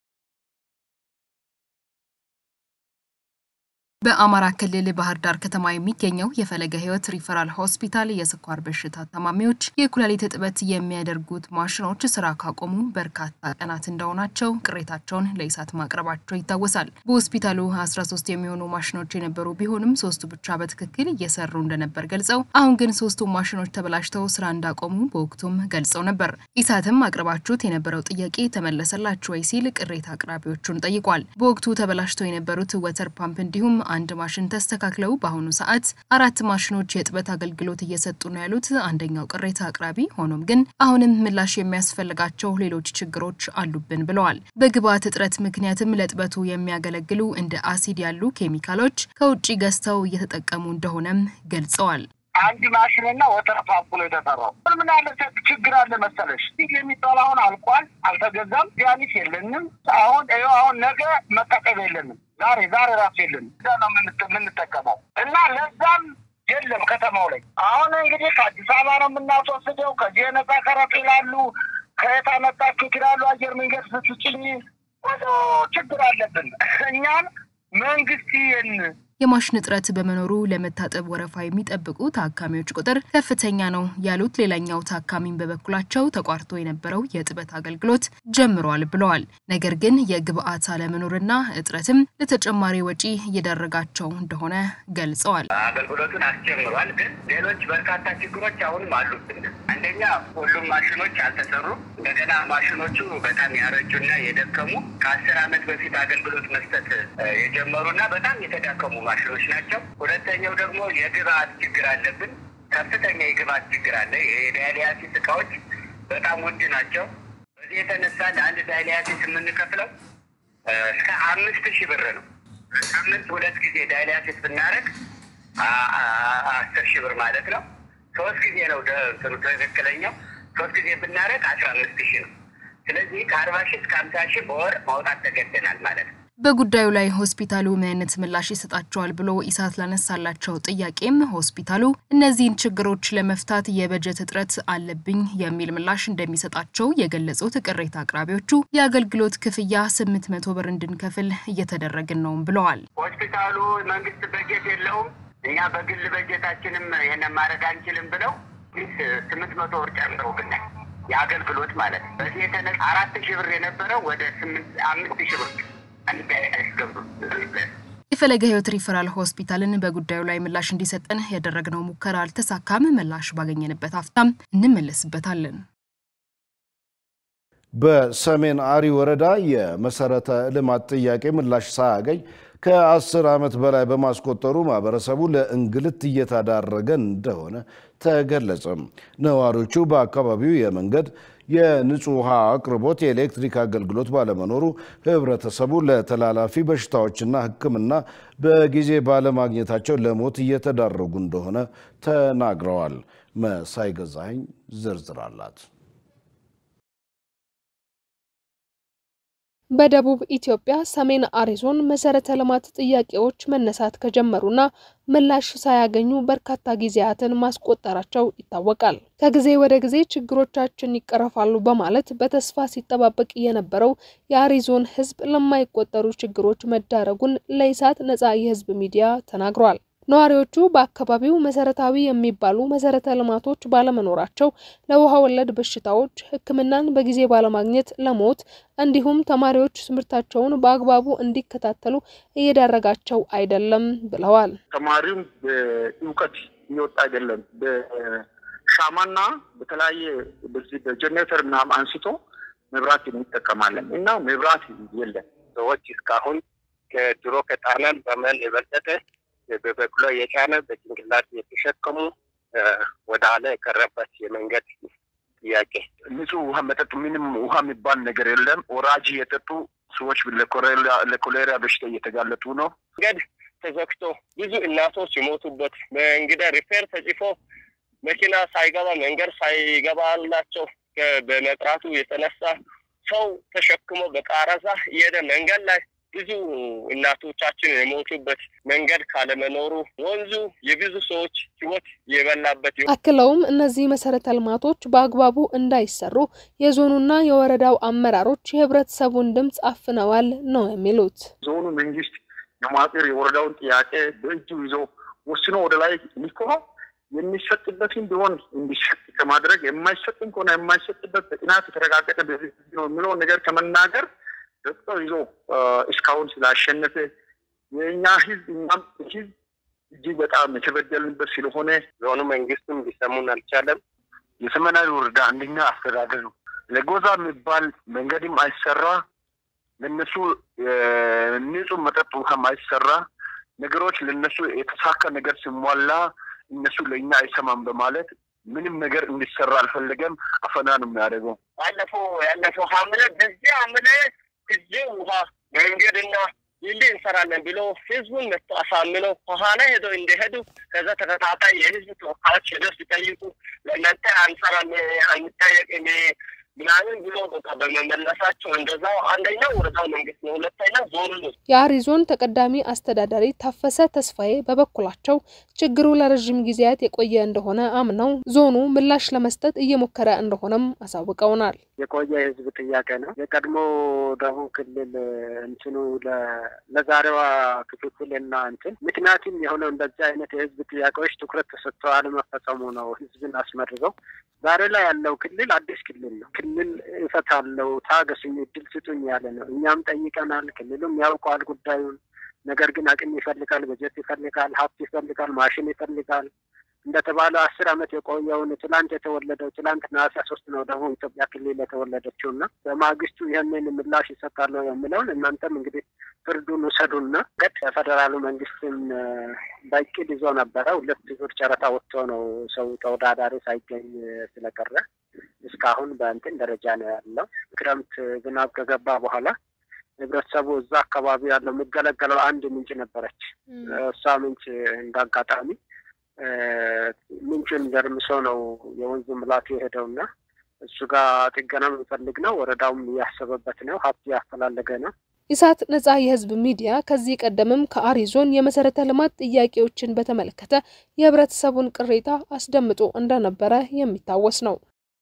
በአማራ ክልል ባህር ዳር ከተማ የሚገኘው የፈለገ ሕይወት ሪፈራል ሆስፒታል የስኳር በሽታ ታማሚዎች የኩላሊት እጥበት የሚያደርጉት ማሽኖች ስራ ካቆሙ በርካታ ቀናት እንደሆናቸው ቅሬታቸውን ለኢሳት ማቅረባቸው ይታወሳል። በሆስፒታሉ 13 የሚሆኑ ማሽኖች የነበሩ ቢሆንም ሶስቱ ብቻ በትክክል እየሰሩ እንደነበር ገልጸው አሁን ግን ሶስቱ ማሽኖች ተበላሽተው ስራ እንዳቆሙ በወቅቱም ገልጸው ነበር። ኢሳትም አቅርባችሁት የነበረው ጥያቄ ተመለሰላችሁ ወይ ሲል ቅሬታ አቅራቢዎቹን ጠይቋል። በወቅቱ ተበላሽተው የነበሩት ወተር ፓምፕ እንዲሁም አንድ ማሽን ተስተካክለው በአሁኑ ሰዓት አራት ማሽኖች የእጥበት አገልግሎት እየሰጡ ነው ያሉት አንደኛው ቅሬታ አቅራቢ፣ ሆኖም ግን አሁንም ምላሽ የሚያስፈልጋቸው ሌሎች ችግሮች አሉብን ብለዋል። በግብአት እጥረት ምክንያትም ለእጥበቱ የሚያገለግሉ እንደ አሲድ ያሉ ኬሚካሎች ከውጭ ገዝተው እየተጠቀሙ እንደሆነም ገልጸዋል። አንድ ማሽንና ወተር ፓምፕ ነው የተሰራው። ምን ያለ ችግር አለ መሰለሽ? የሚባል አሁን አልቋል፣ አልተገዛም። ዲያኒስ የለንም። አሁን ይኸው አሁን ነገ መጠቀም የለንም። ዛሬ ዛሬ ራሱ የለንም። እዛ ነው የምንጠቀመው እና ለዛም የለም ከተማው ላይ አሁን እንግዲህ ከአዲስ አበባ ነው የምናስወስደው። ከዚህ የነጻ ከረጥ ይላሉ። ከየት አመጣችሁት ይላሉ። አየር መንገድ ስትጭኝ ብዙ ችግር አለብን። እኛም መንግስት ይህን የማሽን እጥረት በመኖሩ ለመታጠብ ወረፋ የሚጠብቁ ታካሚዎች ቁጥር ከፍተኛ ነው ያሉት ሌላኛው ታካሚም በበኩላቸው ተቋርጦ የነበረው የእጥበት አገልግሎት ጀምሯል ብለዋል። ነገር ግን የግብአት አለመኖርና እጥረትም ለተጨማሪ ወጪ እየዳረጋቸው እንደሆነ ገልጸዋል። አገልግሎቱን አስጀምሯል፣ ግን ሌሎች በርካታ ችግሮች አሁንም አሉብን። አንደኛ ሁሉም ማሽኖች አልተሰሩም። እንደገና ማሽኖቹ በጣም ያረጁና የደከሙ ከአስር ዓመት በፊት አገልግሎት መስጠት የጀመሩና በጣም የተዳከሙ ማሽኖች ናቸው። ሁለተኛው ደግሞ የግብአት ችግር አለብን። ከፍተኛ የግብአት ችግር አለ። የዳያሊያሲስ እቃዎች በጣም ውድ ናቸው። በዚህ የተነሳ ለአንድ ዳያሊያሲስ የምንከፍለው እስከ አምስት ሺህ ብር ነው። ሳምንት ሁለት ጊዜ ዳያሊያሲስ ብናደርግ አስር ሺህ ብር ማለት ነው። ሶስት ጊዜ ነው እንትኑ ትክክለኛው። ሶስት ጊዜ ብናደርግ አስራ አምስት ሺህ ነው። ስለዚህ ከአርባ ሺህ እስከ ሀምሳ ሺህ በወር ማውጣት ተገደናል ማለት ነው። በጉዳዩ ላይ ሆስፒታሉ ምን አይነት ምላሽ ይሰጣቸዋል ብሎ ኢሳት ላነሳላቸው ጥያቄም ሆስፒታሉ እነዚህን ችግሮች ለመፍታት የበጀት እጥረት አለብኝ የሚል ምላሽ እንደሚሰጣቸው የገለጹት ቅሬታ አቅራቢዎቹ የአገልግሎት ክፍያ ስምንት መቶ ብር እንድንከፍል እየተደረግን ነውም ብለዋል። ሆስፒታሉ መንግስት በጀት የለውም፣ እኛ በግል በጀታችንም ይህንን ማድረግ አንችልም ብለው ስምንት መቶ ብር ጨምረውብናል። የአገልግሎት ማለት ነው። በዚህ የተነሳ አራት ሺህ ብር የነበረው ወደ ስምንት አምስት ሺህ ብር የፈለገ ሕይወት ሪፈራል ሆስፒታልን በጉዳዩ ላይ ምላሽ እንዲሰጠን ያደረግነው ሙከራ አልተሳካም። ምላሽ ባገኘንበት አፍታም እንመለስበታለን። በሰሜን አሪ ወረዳ የመሰረተ ልማት ጥያቄ ምላሽ ሳያገኝ ከአስር ዓመት በላይ በማስቆጠሩ ማህበረሰቡ ለእንግልት እየተዳረገ እንደሆነ ተገለጸ። ነዋሪዎቹ በአካባቢው የመንገድ የንጹህ ውሃ አቅርቦት፣ የኤሌክትሪክ አገልግሎት ባለመኖሩ ህብረተሰቡ ለተላላፊ በሽታዎችና ሕክምና በጊዜ ባለማግኘታቸው ለሞት እየተዳረጉ እንደሆነ ተናግረዋል። መሳይ ገዛኸኝ ዝርዝር አላት። በደቡብ ኢትዮጵያ ሰሜን አሪ ዞን መሰረተ ልማት ጥያቄዎች መነሳት ከጀመሩና ምላሽ ሳያገኙ በርካታ ጊዜያትን ማስቆጠራቸው ይታወቃል። ከጊዜ ወደ ጊዜ ችግሮቻችን ይቀረፋሉ በማለት በተስፋ ሲጠባበቅ የነበረው የአሪ ዞን ህዝብ ለማይቆጠሩ ችግሮች መዳረጉን ለኢሳት ነጻ የህዝብ ሚዲያ ተናግሯል። ነዋሪዎቹ በአካባቢው መሰረታዊ የሚባሉ መሰረተ ልማቶች ባለመኖራቸው ለውሃ ወለድ በሽታዎች፣ ሕክምናን በጊዜ ባለማግኘት ለሞት እንዲሁም ተማሪዎች ትምህርታቸውን በአግባቡ እንዲከታተሉ እየዳረጋቸው አይደለም ብለዋል። ተማሪውም በእውቀት እየወጣ አይደለም። በሻማና በተለያየ በዚህ በጀኔሬተር ምናምን አንስቶ መብራት እንጠቀማለን እና መብራት የለም። ሰዎች እስካሁን ከድሮ ከጣናን በመን የበለጠ በበቅሎ የጫነ በጭንቅላት የተሸከሙ ወደ ኋላ የቀረበት የመንገድ ጥያቄ ንጹህ ውሃ መጠጥ ምንም ውሃ የሚባል ነገር የለም። ወራጅ የጠጡ ሰዎች ለኮሌራ በሽታ እየተጋለጡ ነው። መንገድ ተዘግቶ ብዙ እናቶች የሞቱበት በእንግዳ ሪፌር ተጽፎ መኪና ሳይገባ መንገድ ሳይገባላቸው በመጥራቱ የተነሳ ሰው ተሸክሞ በቃረዛ እየሄደ መንገድ ላይ ብዙ እናቶቻችን የሞቱበት መንገድ ካለመኖሩ ወንዙ የብዙ ሰዎች ሕይወት የበላበት አክለውም እነዚህ መሰረተ ልማቶች በአግባቡ እንዳይሰሩ የዞኑና የወረዳው አመራሮች የህብረተሰቡን ድምፅ አፍነዋል ነው የሚሉት። ዞኑ መንግስት የማጤር የወረዳውን ጥያቄ በእጁ ይዞ ወስኖ ወደ ላይ ልኮ የሚሰጥበትን ቢሆን እንዲሰጥ ከማድረግ የማይሰጥም ከሆነ የማይሰጥበት በጥናት የተረጋገጠ ነው የሚለውን ነገር ከመናገር ደቅጠው ይዞ እስካሁን ስላሸነፈ የእኛ ህዝብ እኛም ህዝብ እጅግ በጣም የተበደልንበት ስለሆነ ዞኑ መንግስትም ሊሰሙን አልቻለም። የሰሜናዊ ወረዳ አንደኛ አስተዳደር ነው። ለጎዛ የሚባል መንገድም አይሰራ፣ ለነሱ ንጹህ መጠጥ ውሃም አይሰራ። ነገሮች ለነሱ የተሳካ ነገር ሲሟላ እነሱ ለእኛ አይሰማም በማለት ምንም ነገር እንዲሰራ አልፈለገም። አፈና ነው የሚያደርገው። ባለፈው ያለፈው ሐምሌ በዚህ ሐምሌ እዚህ ውሃ መንገድና ይልህ እንሰራለን ብሎ ህዝቡን መጥቶ አሳምነው ከኋላ ሄደው እንደሄዱ ከዛ ተከታታይ የህዝብ ተወካዮች ሄደው ሲጠይቁ ለእናንተ አንሰራም አንጠየቅም ምናምን ብሎ በቃ በመመለሳቸው እንደዛው አንደኛው ወረዳው መንግስት ነው፣ ሁለተኛው ዞኑ ነው። የአሪ ዞን ተቀዳሚ አስተዳዳሪ ታፈሰ ተስፋዬ በበኩላቸው ችግሩ ለረዥም ጊዜያት የቆየ እንደሆነ አምነው ዞኑ ምላሽ ለመስጠት እየሞከረ እንደሆነም አሳውቀውናል። የቆየ የህዝብ ጥያቄ ነው። የቀድሞ ደቡብ ክልል እንትኑ ለዛሬዋ ክፍፍል እና እንትን ምክንያቱም የሆነው እንደዚህ አይነት የህዝብ ጥያቄዎች ትኩረት ተሰጥቶ አለመፈጸሙ ነው ህዝብን አስመርረው ዛሬ ላይ ያለው ክልል አዲስ ክልል ነው። ክልል እፈታለሁ ታገሱኝ፣ እድል ስጡኝ ያለ ነው። እኛም ጠይቀናል። ክልሉም ያውቀዋል ጉዳዩን። ነገር ግን አቅም ይፈልጋል፣ በጀት ይፈልጋል፣ ሀብት ይፈልጋል፣ ማሽን ይፈልጋል። እንደተባለው አስር ዓመት የቆየውን ትላንት የተወለደው ትላንት ነሐሴ ሶስት ነው ደቡብ ኢትዮጵያ ክልል የተወለደችው እና በማግስቱ ይህንን ምላሽ ይሰጣለሁ የሚለውን እናንተም እንግዲህ ፍርዱን ውሰዱና ገድ የፌዴራሉ መንግስትም በእቅድ ይዞ ነበረ። ሁለት ዙር ጨረታ ወጥቶ ነው ሰው ተወዳዳሪ ሳይገኝ ስለቀረ እስካሁን በእንትን ደረጃ ነው ያለው። ክረምት ዝናብ ከገባ በኋላ ህብረተሰቡ እዛ አካባቢ ያለው የሚገለገለው አንድ ምንጭ ነበረች። እሷ ምንጭ እንዳጋጣሚ ምንጩን ደርምሶ ነው የወንዙ ምላቱ የሄደውና እሱ ጋር ጥገና የሚፈልግ ነው። ወረዳውም እያሰበበት ነው። ሀብት እያፈላለገ ነው። ኢሳት ነጻ የህዝብ ሚዲያ ከዚህ ቀደምም ከአሪ ዞን የመሰረተ ልማት ጥያቄዎችን በተመለከተ የህብረተሰቡን ቅሬታ አስደምጦ እንደነበረ የሚታወስ ነው።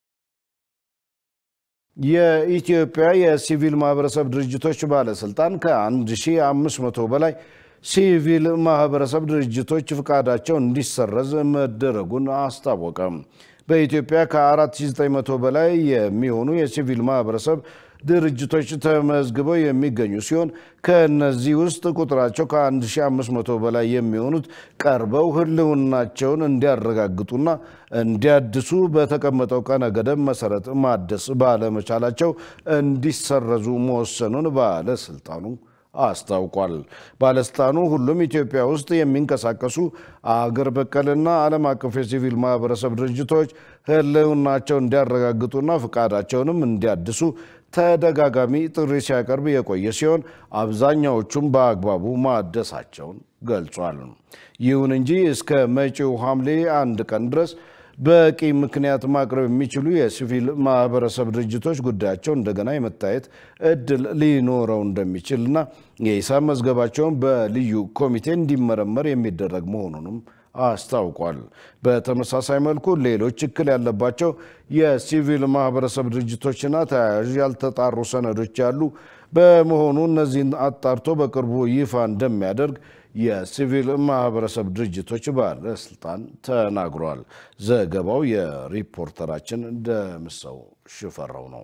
የኢትዮጵያ የሲቪል ማህበረሰብ ድርጅቶች ባለስልጣን ከ1500 በላይ ሲቪል ማህበረሰብ ድርጅቶች ፍቃዳቸው እንዲሰረዝ መደረጉን አስታወቀ። በኢትዮጵያ ከ4900 በላይ የሚሆኑ የሲቪል ማህበረሰብ ድርጅቶች ተመዝግበው የሚገኙ ሲሆን ከእነዚህ ውስጥ ቁጥራቸው ከ1500 በላይ የሚሆኑት ቀርበው ህልውናቸውን እንዲያረጋግጡና እንዲያድሱ በተቀመጠው ቀነ ገደብ መሰረት ማደስ ባለመቻላቸው እንዲሰረዙ መወሰኑን ባለስልጣኑ አስታውቋል። ባለስልጣኑ ሁሉም ኢትዮጵያ ውስጥ የሚንቀሳቀሱ አገር በቀልና ዓለም አቀፍ የሲቪል ማህበረሰብ ድርጅቶች ህልውናቸው እንዲያረጋግጡና ፍቃዳቸውንም እንዲያድሱ ተደጋጋሚ ጥሪ ሲያቀርብ የቆየ ሲሆን አብዛኛዎቹም በአግባቡ ማደሳቸውን ገልጿል። ይሁን እንጂ እስከ መጪው ሐምሌ አንድ ቀን ድረስ በቂ ምክንያት ማቅረብ የሚችሉ የሲቪል ማህበረሰብ ድርጅቶች ጉዳያቸው እንደገና የመታየት እድል ሊኖረው እንደሚችልና የሂሳብ መዝገባቸውን በልዩ ኮሚቴ እንዲመረመር የሚደረግ መሆኑንም አስታውቋል። በተመሳሳይ መልኩ ሌሎች እክል ያለባቸው የሲቪል ማህበረሰብ ድርጅቶችና ተያያዥ ያልተጣሩ ሰነዶች ያሉ በመሆኑ እነዚህን አጣርቶ በቅርቡ ይፋ እንደሚያደርግ የሲቪል ማህበረሰብ ድርጅቶች ባለስልጣን ተናግሯል። ዘገባው የሪፖርተራችን ደምሰው ሽፈራው ነው።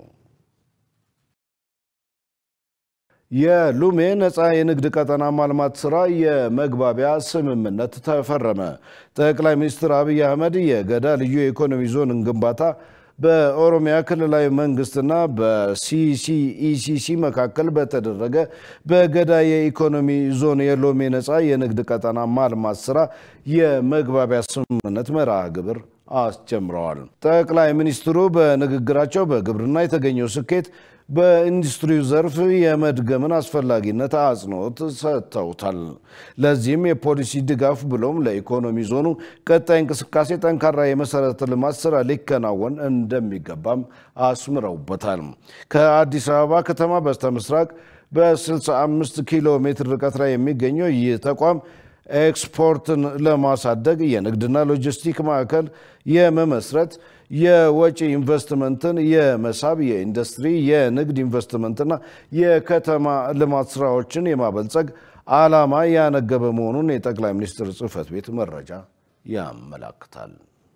የሉሜ ነፃ የንግድ ቀጠና ማልማት ስራ የመግባቢያ ስምምነት ተፈረመ። ጠቅላይ ሚኒስትር አብይ አህመድ የገዳ ልዩ የኢኮኖሚ ዞንን ግንባታ በኦሮሚያ ክልላዊ መንግስትና በሲሲኢሲሲ መካከል በተደረገ በገዳ የኢኮኖሚ ዞን የሎሜ ነፃ የንግድ ቀጠና ማልማት ስራ የመግባቢያ ስምምነት መርሃ ግብር አስጀምረዋል። ጠቅላይ ሚኒስትሩ በንግግራቸው በግብርና የተገኘው ስኬት በኢንዱስትሪው ዘርፍ የመድገምን አስፈላጊነት አጽንኦት ሰጥተውታል። ለዚህም የፖሊሲ ድጋፍ ብሎም ለኢኮኖሚ ዞኑ ቀጣይ እንቅስቃሴ ጠንካራ የመሰረተ ልማት ስራ ሊከናወን እንደሚገባም አስምረውበታል። ከአዲስ አበባ ከተማ በስተ ምስራቅ በ65 ኪሎ ሜትር ርቀት ላይ የሚገኘው ይህ ተቋም ኤክስፖርትን ለማሳደግ የንግድና ሎጂስቲክ ማዕከል የመመስረት የወጪ ኢንቨስትመንትን የመሳብ የኢንዱስትሪ የንግድ ኢንቨስትመንትና የከተማ ልማት ስራዎችን የማበልጸግ ዓላማ ያነገበ መሆኑን የጠቅላይ ሚኒስትር ጽህፈት ቤት መረጃ ያመላክታል።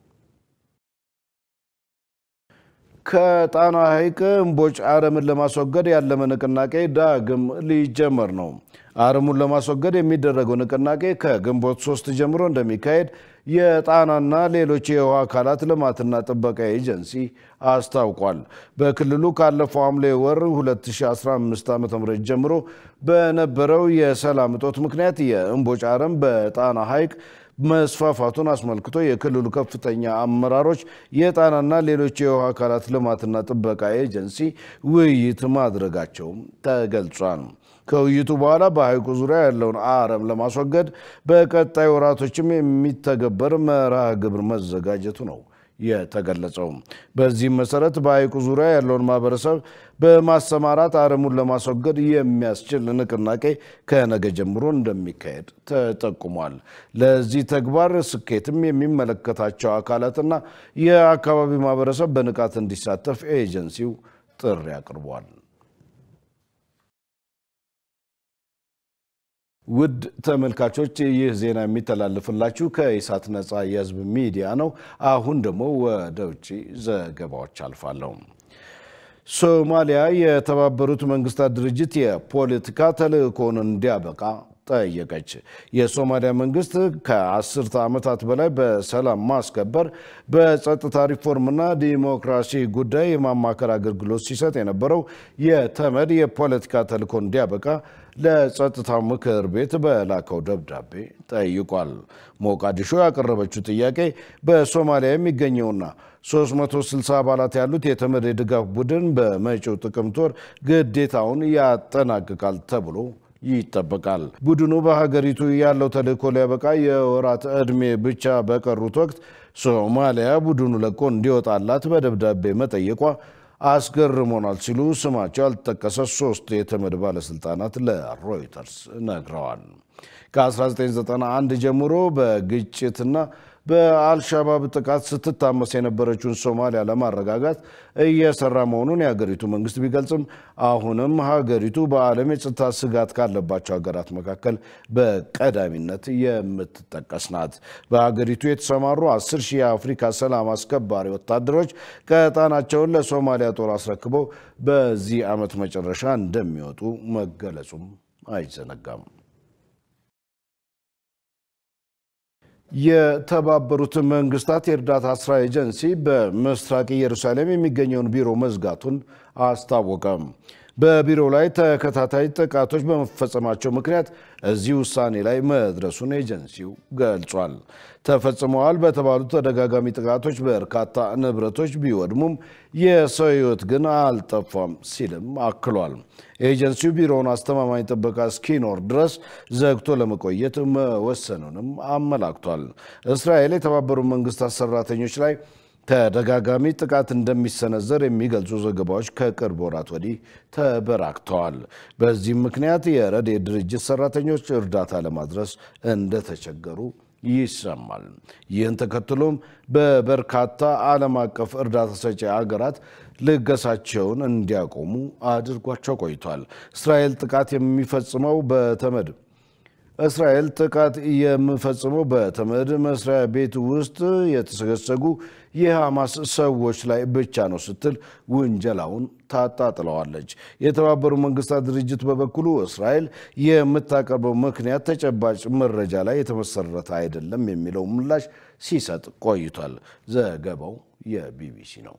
ከጣና ሐይቅ እምቦጭ አረምን ለማስወገድ ያለመ ንቅናቄ ዳግም ሊጀመር ነው። አረሙን ለማስወገድ የሚደረገው ንቅናቄ ከግንቦት ሶስት ጀምሮ እንደሚካሄድ የጣናና ሌሎች የውሃ አካላት ልማትና ጥበቃ ኤጀንሲ አስታውቋል። በክልሉ ካለፈው ሐምሌ ወር 2015 ዓ ም ጀምሮ በነበረው የሰላም እጦት ምክንያት የእምቦጭ አረም በጣና ሐይቅ መስፋፋቱን አስመልክቶ የክልሉ ከፍተኛ አመራሮች የጣናና ሌሎች የውሃ አካላት ልማትና ጥበቃ ኤጀንሲ ውይይት ማድረጋቸውም ተገልጿል። ከውይይቱ በኋላ በሐይቁ ዙሪያ ያለውን አረም ለማስወገድ በቀጣይ ወራቶችም የሚተገበር መርሃ ግብር መዘጋጀቱ ነው የተገለጸው። በዚህም መሰረት በሐይቁ ዙሪያ ያለውን ማህበረሰብ በማሰማራት አረሙን ለማስወገድ የሚያስችል ንቅናቄ ከነገ ጀምሮ እንደሚካሄድ ተጠቁሟል። ለዚህ ተግባር ስኬትም የሚመለከታቸው አካላትና የአካባቢ ማህበረሰብ በንቃት እንዲሳተፍ ኤጀንሲው ጥሪ አቅርቧል። ውድ ተመልካቾች ይህ ዜና የሚተላለፍላችሁ ከኢሳት ነፃ የህዝብ ሚዲያ ነው። አሁን ደግሞ ወደ ውጭ ዘገባዎች አልፋለሁ። ሶማሊያ የተባበሩት መንግስታት ድርጅት የፖለቲካ ተልእኮውን እንዲያበቃ ጠየቀች። የሶማሊያ መንግስት ከአስርተ ዓመታት በላይ በሰላም ማስከበር በጸጥታ ሪፎርምና ዲሞክራሲ ጉዳይ የማማከር አገልግሎት ሲሰጥ የነበረው የተመድ የፖለቲካ ተልእኮ እንዲያበቃ ለጸጥታው ምክር ቤት በላከው ደብዳቤ ጠይቋል። ሞቃዲሾ ያቀረበችው ጥያቄ በሶማሊያ የሚገኘውና 360 አባላት ያሉት የተመድ የድጋፍ ቡድን በመጪው ጥቅምት ወር ግዴታውን ያጠናቅቃል ተብሎ ይጠበቃል። ቡድኑ በሀገሪቱ ያለው ተልእኮ ሊያበቃ የወራት ዕድሜ ብቻ በቀሩት ወቅት ሶማሊያ ቡድኑ ለቆ እንዲወጣላት በደብዳቤ መጠየቋ አስገርሞናል ሲሉ ስማቸው ያልተጠቀሰ ሶስት የተመድ ባለስልጣናት ለሮይተርስ ነግረዋል። ከ1991 ጀምሮ በግጭትና በአልሻባብ ጥቃት ስትታመስ የነበረችውን ሶማሊያ ለማረጋጋት እየሰራ መሆኑን የሀገሪቱ መንግስት ቢገልጽም አሁንም ሀገሪቱ በዓለም የጸጥታ ስጋት ካለባቸው ሀገራት መካከል በቀዳሚነት የምትጠቀስ ናት። በሀገሪቱ የተሰማሩ አስር ሺህ የአፍሪካ ሰላም አስከባሪ ወታደሮች ቀጣናቸውን ለሶማሊያ ጦር አስረክበው በዚህ ዓመት መጨረሻ እንደሚወጡ መገለጹም አይዘነጋም። የተባበሩት መንግስታት የእርዳታ ስራ ኤጀንሲ በምስራቅ ኢየሩሳሌም የሚገኘውን ቢሮ መዝጋቱን አስታወቀም። በቢሮው ላይ ተከታታይ ጥቃቶች በመፈጸማቸው ምክንያት እዚህ ውሳኔ ላይ መድረሱን ኤጀንሲው ገልጿል። ተፈጽመዋል በተባሉ ተደጋጋሚ ጥቃቶች በርካታ ንብረቶች ቢወድሙም የሰው ሕይወት ግን አልጠፋም ሲልም አክሏል። ኤጀንሲው ቢሮውን አስተማማኝ ጥበቃ እስኪኖር ድረስ ዘግቶ ለመቆየት መወሰኑንም አመላክቷል። እስራኤል የተባበሩት መንግስታት ሰራተኞች ላይ ተደጋጋሚ ጥቃት እንደሚሰነዘር የሚገልጹ ዘገባዎች ከቅርብ ወራት ወዲህ ተበራክተዋል። በዚህም ምክንያት የረድኤት ድርጅት ሰራተኞች እርዳታ ለማድረስ እንደተቸገሩ ይሰማል። ይህን ተከትሎም በበርካታ ዓለም አቀፍ እርዳታ ሰጪ ሀገራት ልገሳቸውን እንዲያቆሙ አድርጓቸው ቆይቷል። እስራኤል ጥቃት የሚፈጽመው በተመድ እስራኤል ጥቃት የምፈጽመው በተመድ መስሪያ ቤት ውስጥ የተሰገሰጉ የሐማስ ሰዎች ላይ ብቻ ነው ስትል ውንጀላውን ታጣጥለዋለች። የተባበሩት መንግስታት ድርጅት በበኩሉ እስራኤል የምታቀርበው ምክንያት ተጨባጭ መረጃ ላይ የተመሰረተ አይደለም የሚለው ምላሽ ሲሰጥ ቆይቷል። ዘገባው የቢቢሲ ነው።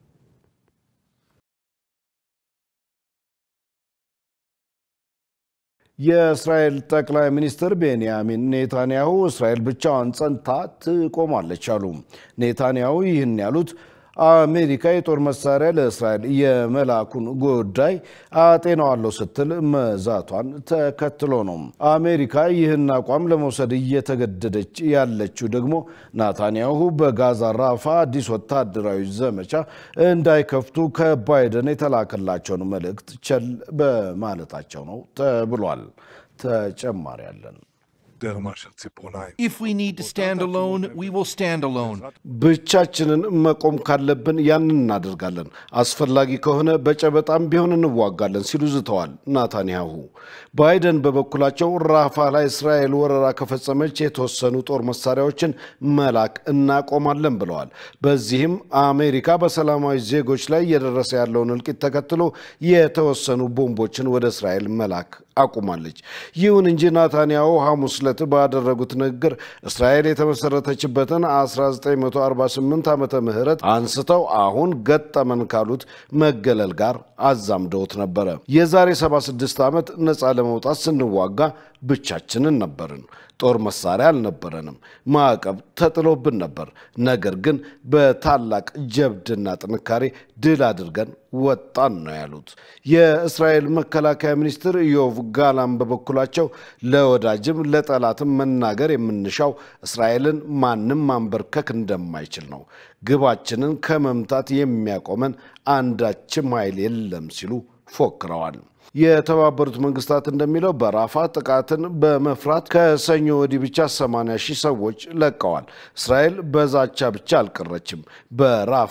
የእስራኤል ጠቅላይ ሚኒስትር ቤንያሚን ኔታንያሁ እስራኤል ብቻዋን ጸንታ ትቆማለች አሉ። ኔታንያሁ ይህን ያሉት አሜሪካ የጦር መሳሪያ ለእስራኤል የመላኩን ጉዳይ አጤናዋለሁ ስትል መዛቷን ተከትሎ ነው። አሜሪካ ይህን አቋም ለመውሰድ እየተገደደች ያለችው ደግሞ ናታንያሁ በጋዛ ራፋ አዲስ ወታደራዊ ዘመቻ እንዳይከፍቱ ከባይደን የተላከላቸውን መልእክት ቸል በማለታቸው ነው ተብሏል። ተጨማሪ ያለን If we need to stand alone, we will stand alone. ብቻችንን መቆም ካለብን ያን እናደርጋለን፣ አስፈላጊ ከሆነ በጨበጣም ቢሆን እንዋጋለን ሲሉ ዝተዋል ናታንያሁ። ባይደን በበኩላቸው ራፋ ላይ እስራኤል ወረራ ከፈጸመች የተወሰኑ ጦር መሳሪያዎችን መላክ እናቆማለን ብለዋል። በዚህም አሜሪካ በሰላማዊ ዜጎች ላይ እየደረሰ ያለውን እልቂት ተከትሎ የተወሰኑ ቦምቦችን ወደ እስራኤል መላክ አቁማለች። ይሁን እንጂ ናታንያሁ ሐሙስ ዕለት ባደረጉት ንግግር እስራኤል የተመሰረተችበትን 1948 ዓመተ ምህረት አንስተው አሁን ገጠመን ካሉት መገለል ጋር አዛምደውት ነበረ። የዛሬ 76 ዓመት ነፃ ለመውጣት ስንዋጋ ብቻችንን ነበርን። ጦር መሳሪያ አልነበረንም። ማዕቀብ ተጥሎብን ነበር። ነገር ግን በታላቅ ጀብድና ጥንካሬ ድል አድርገን ወጣን ነው ያሉት። የእስራኤል መከላከያ ሚኒስትር ዮቭ ጋላም በበኩላቸው ለወዳጅም ለጠላትም መናገር የምንሻው እስራኤልን ማንም ማንበርከክ እንደማይችል ነው። ግባችንን ከመምታት የሚያቆመን አንዳችም ኃይል የለም ሲሉ ፎክረዋል። የተባበሩት መንግስታት እንደሚለው በራፋ ጥቃትን በመፍራት ከሰኞ ወዲህ ብቻ 80 ሺህ ሰዎች ለቀዋል። እስራኤል በዛቻ ብቻ አልቀረችም። በራፋ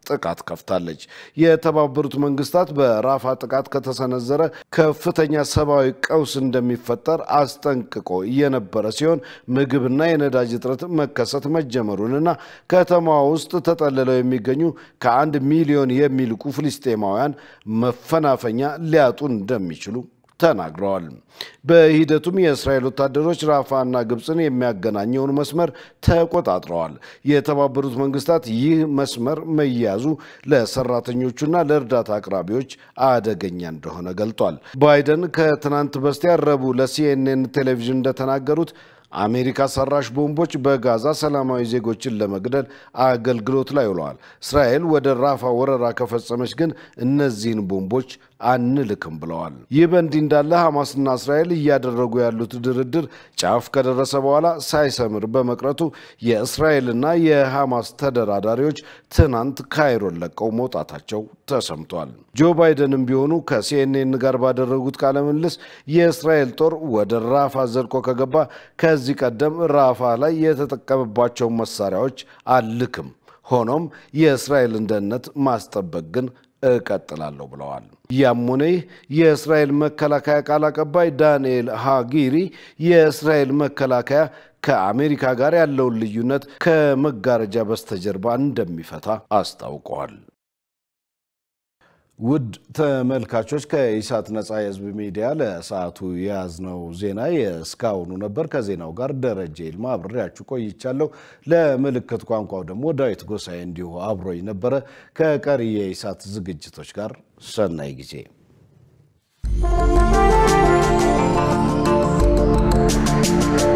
ጥቃት ከፍታለች። የተባበሩት መንግስታት በራፋ ጥቃት ከተሰነዘረ ከፍተኛ ሰብአዊ ቀውስ እንደሚፈጠር አስጠንቅቆ የነበረ ሲሆን ምግብና የነዳጅ እጥረት መከሰት መጀመሩንና ከተማዋ ውስጥ ተጠልለው የሚገኙ ከአንድ ሚሊዮን የሚልቁ ፍልስጤማውያን መፈናፈኛ ሊያጡ እንደሚችሉ ተናግረዋል። በሂደቱም የእስራኤል ወታደሮች ራፋና ግብፅን የሚያገናኘውን መስመር ተቆጣጥረዋል። የተባበሩት መንግስታት ይህ መስመር መያዙ ለሰራተኞቹና ለእርዳታ አቅራቢዎች አደገኛ እንደሆነ ገልጧል። ባይደን ከትናንት በስቲያ ረቡዕ ለሲኤንኤን ቴሌቪዥን እንደተናገሩት አሜሪካ ሰራሽ ቦምቦች በጋዛ ሰላማዊ ዜጎችን ለመግደል አገልግሎት ላይ ውለዋል። እስራኤል ወደ ራፋ ወረራ ከፈጸመች ግን እነዚህን ቦምቦች አንልክም ብለዋል። ይህ በእንዲህ እንዳለ ሐማስና እስራኤል እያደረጉ ያሉት ድርድር ጫፍ ከደረሰ በኋላ ሳይሰምር በመቅረቱ የእስራኤልና የሐማስ ተደራዳሪዎች ትናንት ካይሮን ለቀው መውጣታቸው ተሰምቷል። ጆ ባይደንም ቢሆኑ ከሲኤንኤን ጋር ባደረጉት ቃለ ምልልስ የእስራኤል ጦር ወደ ራፋ ዘልቆ ከገባ ከዚህ ቀደም ራፋ ላይ የተጠቀመባቸውን መሳሪያዎች አልክም፣ ሆኖም የእስራኤልን ደህንነት ማስጠበቅ ግን እቀጥላለሁ ብለዋል። ያም ሆነ ይህ የእስራኤል መከላከያ ቃል አቀባይ ዳንኤል ሃጊሪ የእስራኤል መከላከያ ከአሜሪካ ጋር ያለውን ልዩነት ከመጋረጃ በስተጀርባ እንደሚፈታ አስታውቀዋል። ውድ ተመልካቾች ከኢሳት ነጻ የህዝብ ሚዲያ ለሰዓቱ የያዝነው ዜና የእስካሁኑ ነበር። ከዜናው ጋር ደረጀ ይልማ አብሬያችሁ ቆይቻለሁ። ለምልክት ቋንቋው ደግሞ ዳዊት ጎሳዬ እንዲሁ አብሮኝ ነበረ። ከቀሪ የኢሳት ዝግጅቶች ጋር ሰናይ ጊዜ Thank you.